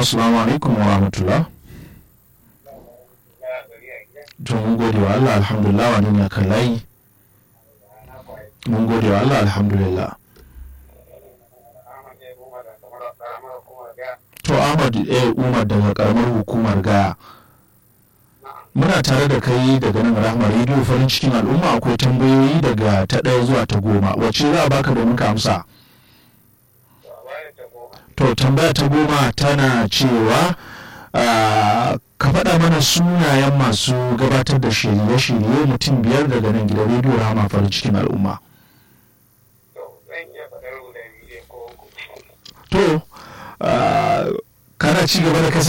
assalamu alaikum wa rahmatullah to mun gode wa Allah alhamdulillah wani ne kan layi mun gode wa Allah alhamdulillah to Ahmad eh Umar daga karamar hukumar Gaya muna tare da kai daga nan rahama rediyo farin cikin al'umma akwai tambayoyi daga ta ɗaya zuwa ta goma wacce za a baka domin ka amsa to tambaya ta goma tana cewa ka faɗa mana sunayen masu gabatar da shirye-shirye mutum biyar daga nan gidan rediyo rahama farin cikin al'umma to kana ci gaba da kasance